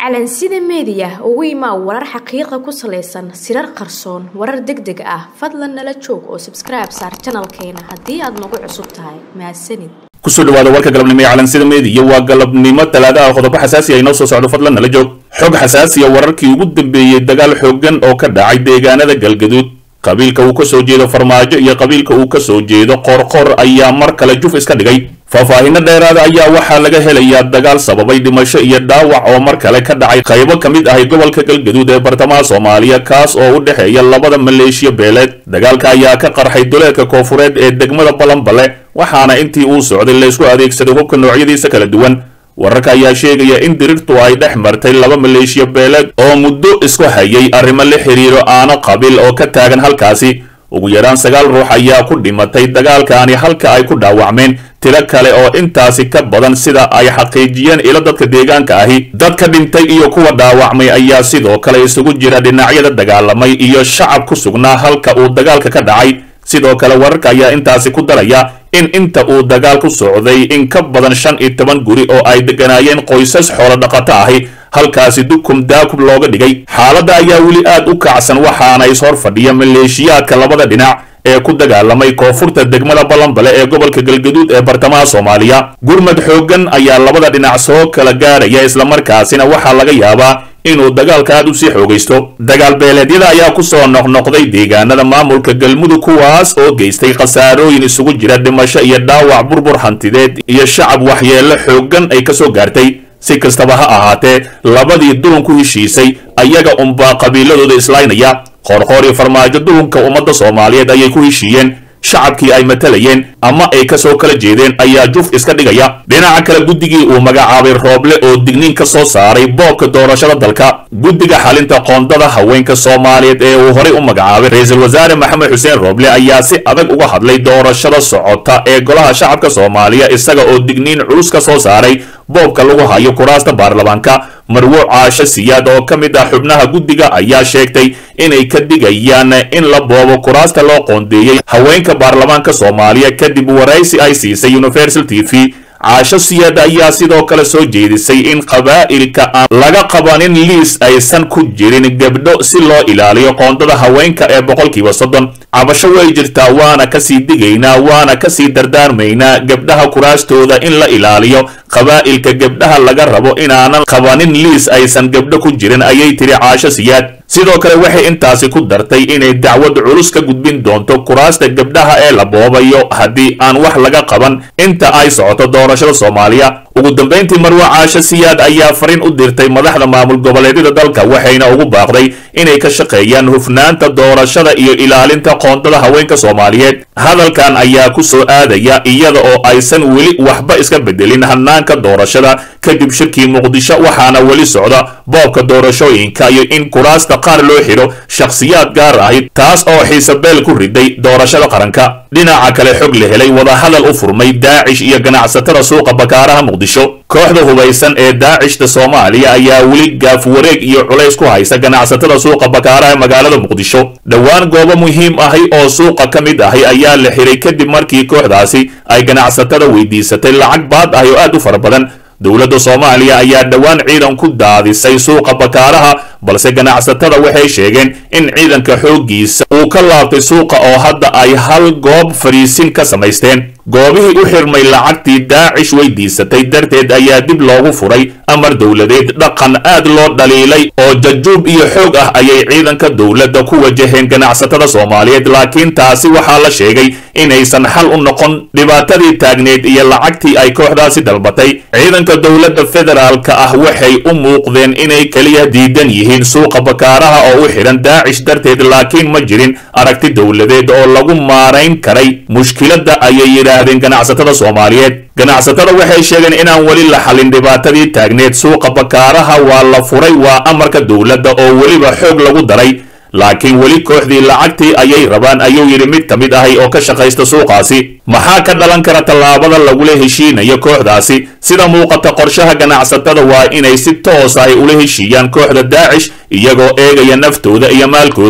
calansida meediya ugu imaa warar xaqiiqa ku salaysan sirar qarsoon warar deg deg ah fadlan nala joog oo sabskribe saar janalkeena haddii aad nagu cusub tahay mahadsanid kusoo dhawaada warka galabnimo ee calansida meediya waa galabnimo talaadaha qodobo xasaasi ah inoo soo socdo fadlan nala joog xog xasaasiya wararkii ugu dambeeyey dagaal xoogan oo ka dhacay deegaanada galgaduud qabiilka uu ka soo jeedo farmaajo iyo qabiilka uu ka soo jeedo qoorqoor ayaa mar kale juf iska dhigay faahfaahinno dheeraada ayaa waxaa laga helayaa dagaal sababay dhimasho iyo dhaawac oo mar kale ka dhacay qaybo ka mid ahay gobolka galgaduud ee bartamaha soomaaliya kaas oo u dhexeeya labada maleeshiya beeleed dagaalka ayaa ka qarxay duleedka koofureed ee degmada balanbale waxaana intii uu socday laysku adeegsaday hubka noocyadiisa kala duwan wararka ayaa sheegaya in dirirtu ay dhex martay laba maleeshiya beeleed oo muddo isku hayay arrimo la xiriiro aano qabiil oo ka taagan halkaasi ugu yaraan sagaal ruux ayaa ku dhimatay dagaalkaani halka ay ku dhaawacmeen tiro kale oo intaasi ka badan sida ay xaqiijiyeen ilo dadka deegaanka ahi dadka dhintay iyo kuwa dhaawacmay ayaa sidoo kale isugu jira dhinacyada dagaalamay iyo shacab ku sugnaa halka uu dagaalka ka dhacay sidoo kale wararka ayaa intaasi ku daraya in inta uu dagaal ku socday in ka badan shan iyo toban guri oo ay degganaayeen qoysas xoolo dhaqato ahi halkaasi dukum daakub looga dhigay xaaladda ayaa weli aad u kacsan waxaana ishor fadhiya maleeshiyaadka labada dhinac ee ku dagaalamay koonfurta degmada balanbale ee gobolka galgaduud ee bartamaha soomaaliya gurmad xooggan ayaa labada dhinac soo kala gaaraya islamarkaasina waxaa laga yaabaa inuu dagaalka aad u sii xoogaysto dagaal beeleedyada ayaa ku soo noqnoqday deegaanada maamulka galmudug kuwaas oo geystay khasaarooyin isugu jira dhimasho iyo dhaawac burbur hantideed iyo shacab waxyeello xooggan ay ka soo gaartay si kastaba ha ahaatee labadii dulun ku heshiisay ayaga unbaa qabiiladooda islaynaya qoorqoor iyo farmaajo dulunka ummadda soomaaliyeed ayay ku heshiiyeen shacabkii ay matalayeen ama ay ka soo kala jeedeen ayaa juf iska dhigaya dhinaca kale guddigii uu magacaabay rooble oo digniin ka soo saaray boobka doorashada dalka guddiga xalinta qoondada haweenka soomaaliyeed ee uu horay u magacaabay ra-iisul wasaare maxamed xuseen rooble ayaa si adag uga hadlay doorashada socota ee golaha shacabka soomaaliya isaga oo digniin culus ka soo saaray boobka lagu hayo kuraasta baarlamaanka marwo caasho siyaad oo ka mid ah xubnaha guddiga ayaa sheegtay inay ka digayaan in la boobo kuraasta loo qoondeeyey haweenka baarlamaanka soomaaliya kadib waraysi ay siisay universal t v caasho siyaad ayaa sidoo kale soo jeedisay in qabaa'ilka aan laga qabanin liis aysan ku jirin gabdho si loo ilaaliyo qoondada haweenka ee boqolkiiba soddon cabasho way jirtaa waana kasii digaynaa waana kasii dardaarmaynaa gabdhaha kuraastooda in la ilaaliyo qabaa'ilka gabdhaha laga rabo inaanan qabanin liis aysan gabdho ku jirin ayay tiri caasho siyaad sidoo kale waxay intaasi ku dartay inay dacwad culus ka gudbin doonto kuraasta gabdhaha ee la boobayo haddii aan wax laga qaban inta ay socoto doorashada soomaaliya ugu dambayntii marwo caasho siyaad ayaa fariin u dirtay madaxda maamul goboleedyada dalka waxayna ugu baaqday inay ka shaqeeyaan hufnaanta doorashada iyo ilaalinta qoondada haweenka soomaaliyeed hadalkan ayaa ku soo aadaya iyada oo aysan weli waxba iska bedelin hanaanka doorashada kadib shirkii muqdisho waxaana weli socda boobka doorashooyinka iyo in kuraasta qaar loo xidho shakhsiyaad gaar ahi taas oo xiisabeel ku riday doorashada qaranka dhinaca kale xog la helay wadahadal u furmay daacish iyo ganacsatada suuqa bakaaraha muqdisho kooxda hubaysan ee daacishta soomaaliya ayaa weli gaaf wareeg iyo culays ku haysa ganacsatada suuqa bakaaraha ee magaalada muqdisho dhowaan goobo muhiim ahi oo suuqa ka mid ahi ayaa la xiray kadib markii kooxdaasi ay ganacsatada weydiisatay lacag baad ahi oo aad u fara badan dowladda soomaaliya ayaa dhowaan ciidan ku daadisay suuqa bakaaraha balse ganacsatada waxay sheegeen in ciidanka xooggiisa uu ka laabtay suuqa oo hadda ay hal goob fariisin ka samaysteen goobihii u xirmay lacagtii daacish weydiisatay darteed ayaa dib loogu furay amar dowladeed dhaqan aad loo dhaliilay oo jajuub iyo xoog ah ayay ciidanka dowladda ku wajaheen ganacsatada soomaaliyeed laakiin taasi waxaa la sheegay inaysan xal u noqon dhibaatadii taagneed iyo lacagtii ay kooxdaasi dalbatay ciidanka dowladda federaalka ah waxay u muuqdeen inay keliya diidan yihiin suuqa bakaaraha oo u xidhan daacish darteed laakiin ma jirin aragti dowladeed oo lagu maarayn karay mushkiladda ayay yidhaahdeen ganacsatada soomaaliyeed ganacsatada waxay sheegeen inaan weli la xalin dhibaatadii taagneed suuqa bakaaraha waa la furay waa amarka dowladda oo weliba xoog lagu daray laakiin weli kooxdii lacagtii ayay rabaan ayuu yidhi mid ka mid ahay oo ka shaqaysta suuqaasi maxaa ka dhalan kara tallaabada lagula heshiinayo kooxdaasi sida muuqata qorshaha ganacsatada waa inay si toos ahy ula heshiiyaan kooxda daacish iyagoo eegaya naftooda iyo maalkooda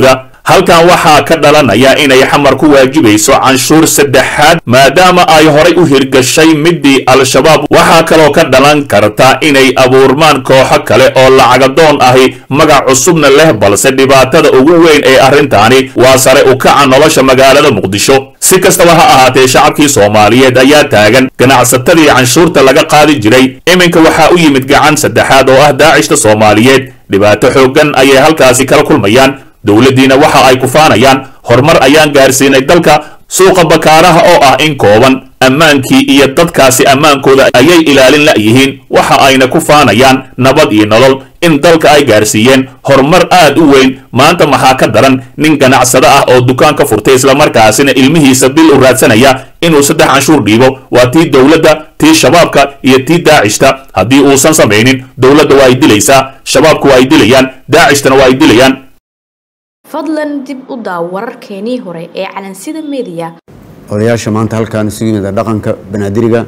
halkan waxaa ka dhalanaya inay xamar ku waajibayso canshuur saddexaad maadaama ay horay u hirgashay midii al-shabaab waxaa kaloo ka dhalan karta inay abuurmaan kooxo kale oo lacagadoon ahi magac cusubna leh balse dhibaatada ugu weyn ee arrintaani waa sare u kaca nolosha magaalada muqdisho si kastaba ha ahaatee shacabkii soomaaliyeed ayaa taagan ganacsatadii canshuurta laga qaadi jiray iminka waxaa u yimid gacan saddexaad oo ah daacishta soomaaliyeed dhibaato xooggan ayay halkaasi kala kulmayaan dowladdiina waxa ay kufaanayaan horumar ayaan gaarsiinay dalka suuqa bakaaraha oo ah in kooban ammaankii iyo dadkaasi ammaankooda ayay ilaalin la'yihiin waxa ayna ku faanayaan nabad iyo nolol in dalka ay gaarsiiyeen horumar aad u weyn maanta maxaa ka daran nin ganacsado ah oo dukaan ka furtay islamarkaasina ilmihiisa bil u raadsanaya inuu saddex canshuur dhiibo waa tii dowladda tii shabaabka iyo tii daacishta haddii uusan samaynin dowladda waa ay dilaysaa shabaabku waa ay dilayaan daacishtana waa ay dilayaan fadlan dib u daaw wararkeenii hore ee calansida mediya odayaasha maanta halkaan isugu yimid dhaqanka banaadiriga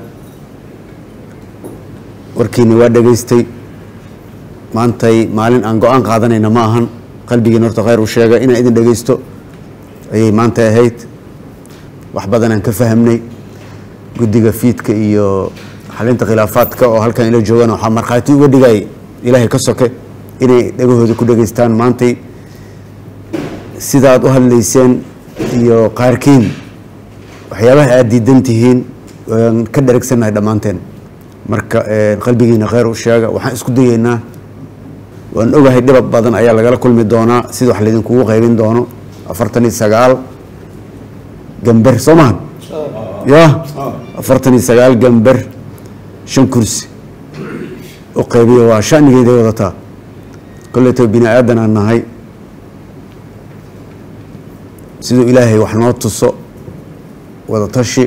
warkiina waa dhegaystay maantay maalin aan go-aan qaadanayna ma ahan qalbigiina horta khayr u sheega inaan idin dhegaysto ayay maanta ahayd wax badanaan ka fahamnay guddiga fiidka iyo xalinta khilaafaadka oo halkan ila joogaan waxaa markhaati uga dhigay ilaahay ka soke inay dhegahooda ku dhegaystaan maantay sidaad u hadlayseen iyo qaarkiin waxyaabaha aada diidan tihiin waan ka dharagsannahay dhammaanteen marka qalbigiina khayr u sheega waxaan isku dayeynaa waan ogahay dhibab badan ayaa lagala kulmi doonaa sida wax laydinkugu qaybin doono afartan iyo sagaal gamber soo maha ya afartan iyo sagaal gamber shan kursi u qaybiya waa shanigeeday wadataa koleyto bini aadan aan nahay siduu ilaahay wax noo tuso wadatashi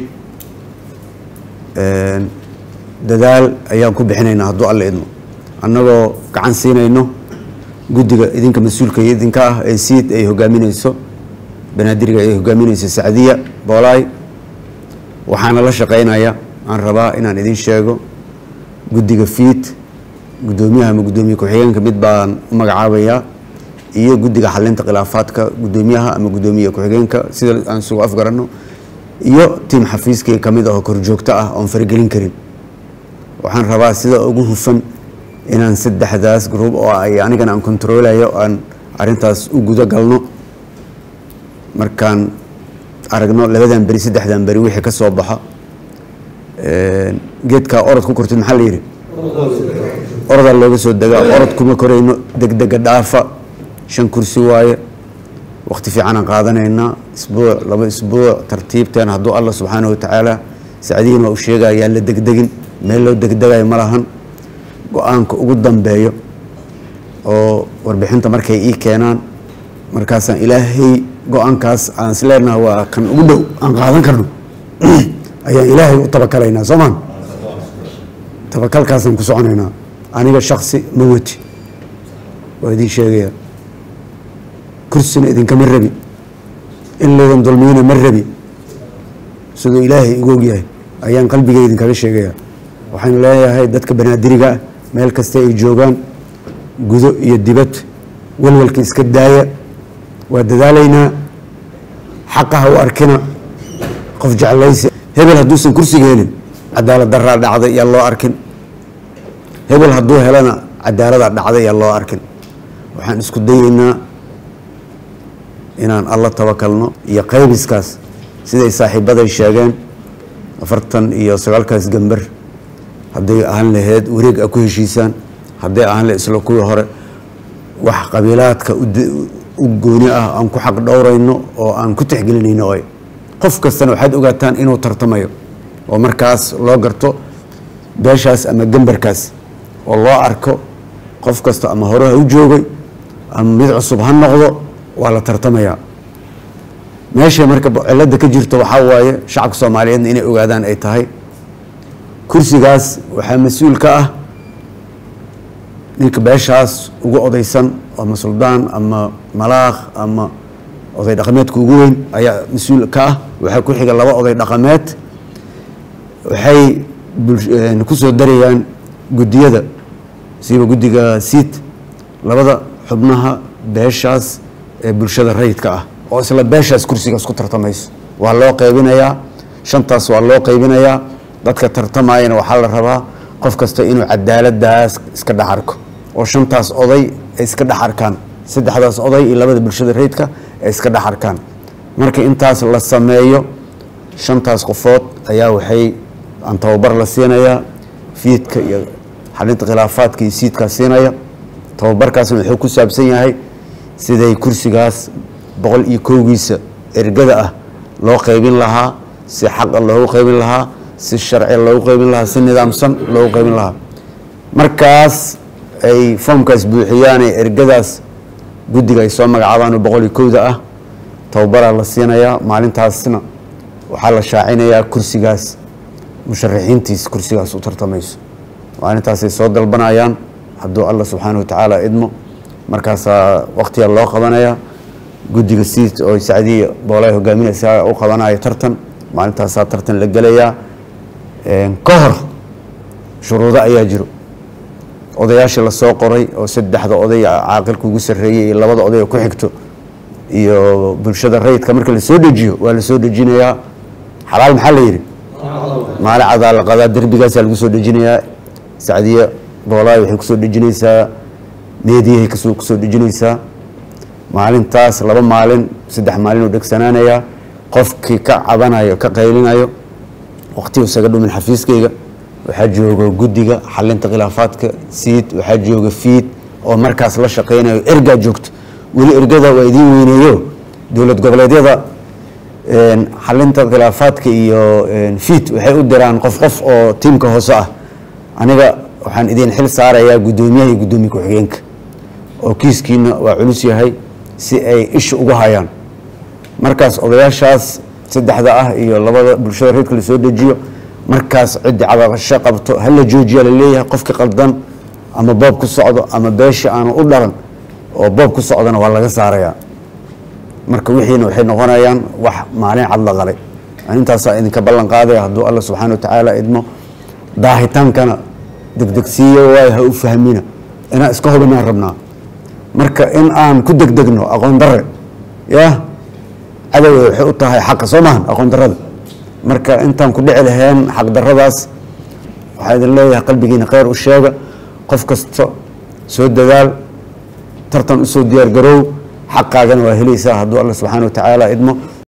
dadaal ayaan ku bixinaynaa hadduu alla idmo annagoo gacan siinayno guddiga idinka mas-uulka iyo idinka ah ee siid ay hogaamineyso banaadiriga ay hogaamineyso sacdiya boolaay waxaana la shaqeynaya aan rabaa inaan idin sheego guddiga fiid guddoomiyaha ama guddoomiye ku-xigeenka mid baan u magacaabayaa iyo guddiga xalinta khilaafaadka guddoomiyaha ama guddoomiye ku-xigeenka sida aan isugu afgaranno iyo tiim xafiiskii ka mid ahoo korjoogto ah oon faragelin karin waxaan rabaa sida ugu hufan inaan saddexdaas gruub oo ay anigana aan kontroolayo aan arintaas u guda galno markaan aragno labadan beri saddexdan beri wixii ka soo baxa geedkaa orod ku kortid maxaa la yidhi orodaa looga soo degaa orod kuma korayno degdega dhaafa shan kursi waaye waqti fiicanaan qaadanaynaa isbuuc laba isbuuc tartiibteen hadduu allah subxaana wa tacaala sacdihiin waa u sheegaya yaan la degdegin meel loo degdegayo ma lahan go-aanka ugu dambeeyo oo warbixinta markay ii keenaan markaasaan ilaahay go-aankaas aan is leenaha waa kan ugu dhow aan qaadan karno ayaan ilaahay u tabakalaynaa soo maan tabakalkaasaan ku soconaynaa aniga shaksi ma wati waa idiin sheegaya kursina idinkama rabi in laydan dulmiyana ma rabi siduu ilaahay igu ogyahay ayaan qalbigay idinkaga sheegaya waxaan leeyahay dadka banaadiriga ah meel kasta ay joogaan gudo iyo dibad walwalka iska daaya waa dadaalaynaa xaqaha u arkina qof jeclaysi hebel hadduusan kursiga helin cadaalad daraa dhacday yaa loo arkin hebel hadduu helana cadaaladaa dhacday yaa loo arkin waxaan isku dayeynaa inaan alla tabakalno iyo qaybiskaas siday saaxiibaday sheegeen afartan iyo sagaalkaas gamber hadday ahaan laheyd wareeg a ku heshiisaan hadday ahaan lahed isla kuwii hore wax qabiilaadka u gooni ah aan ku xaq dhowrayno oo aan ku tixgelinayno oy qof kastana waxaad ogaataan inuu tartamayo oo markaas loo garto beeshaas ama gambarkaas oo loo arko qof kasta ama hore ha u joogay ama mid cusub ha noqdo waa la tartamayaa meesha marka cilada ka jirto waxaa waaye shacabka soomaaliyeedna inay ogaadaan ay tahay kursigaas waxaa mas-uul ka ah ninka beeshaas ugu odaysan ama suldaan ama malaakh ama oday dhaqameedka ugu weyn ayaa mas-uul ka ah waxaa ku xiga laba oday dhaqameed waxay kusoo darayaan guddiyada siiba guddiga siid labada xubnaha beeshaas ee bulshada rayidka ah oo isla beeshaas kursigaas ku tartamayso waa loo qaybinayaa shantaas waa loo qaybinayaa dadka tartamayana waxaa la rabaa qof kasta inuu cadaaladaas iska dhex arko oo shantaas oday ay iska dhex arkaan saddexdaas oday iyo labada bulshada rayidka ay iska dhex arkaan marka intaas la sameeyo shantaas qofood ayaa waxay aan tababar la siinayaa fiidka iyo xalinta khilaafaadka iyo siidkaa siinaya tababarkaasna wuxuu ku saabsan yahay siday kursigaas boqol iyo kowgiisa ergada ah loo qaybin lahaa si xaqa loogu qaybin lahaa si sharci loogu qaybin lahaa si nidaamsan loogu qaybin lahaa markaas ay foomkaas buuxiyaan ee ergadaas guddiga ay soo magacaabaan oo boqol iyo kowda ah tababaraa la siinayaa maalintaasna waxaa la shaacinayaa kursigaas musharaxiintiis kursigaas u tartamayso maalintaasay soo dalbanayaan hadduu alla subxaana wa tacaala idmo markaasaa waktiga loo qabanaya guddiga siid oo sacdiya boolay hogaaminaysaa u qabanaya tartan maalintaasaa tartan la gelayaa ka hor shuruudo ayaa jiro odayaashii lasoo qoray oo saddexda oday caaqilka ugu sarreeyey iyo labada oday oo ku xigto iyo bulshada rayidka marka lasoo dejiyo waa lasoo dejinayaa xalaal maxaa la yidhi maali cadaa la qadaa derbigaasaa lagu soo dejinayaa sacdiya boolaay waxay kusoo dejinaysaa meediyahay kasoo kusoo dejinaysaa maalintaas laba maalin saddex maalin uu dhegsanaanayaa qofkii ka cabanayo ka qaylinayo waqtigu isaga dhumin xafiiskayga waxaa jooga guddiga xalinta khilaafaadka siid waxaa jooga fiid oo markaas la shaqaynayo ergaa joogto weli ergada waa idiin weyneeyo dowlad goboleedyada xalinta khilaafaadka iyo fiid waxay u diraan qof qof oo tiimka hoose ah aniga waxaan idin xil saarayaa guddoomiyaha iyo guddoomiye ku-xigeenka oo kiiskiina waa culus yahay si ay isha ugu hayaan markaas odayaashaas saddexda ah iyo labada bulshada reedka lasoo dejiyo markaas ciddi cabaqasho qabto hala joojiya laleeyahay qofkii qaldan ama boob ku socdo ama beesha aanu u dhalan oo boob ku socdona waa laga saarayaa marka wixiina waxay noqonayaan wax maalin cad la qalay intaasaa idinka ballan qaadaya hadduu alla subxaana wa tacaala idmo daahitaankana degdegsiiyo waayo ha u fahmina inaan iska hubinaan rabnaa marka in aan ku degdegno aqoon darre yah cadowga waxay u tahay xaqa soo maahan aqoon darrada marka intaan ku dhici lahayn xaq darradaas waxaa idin leeyahay qalbigiina kheyr u sheega qof kasta soo dadaal tartan usoo diyaar garoow xaqaagana waa helaysaa hadduu alla subxaana wa tacaala idmo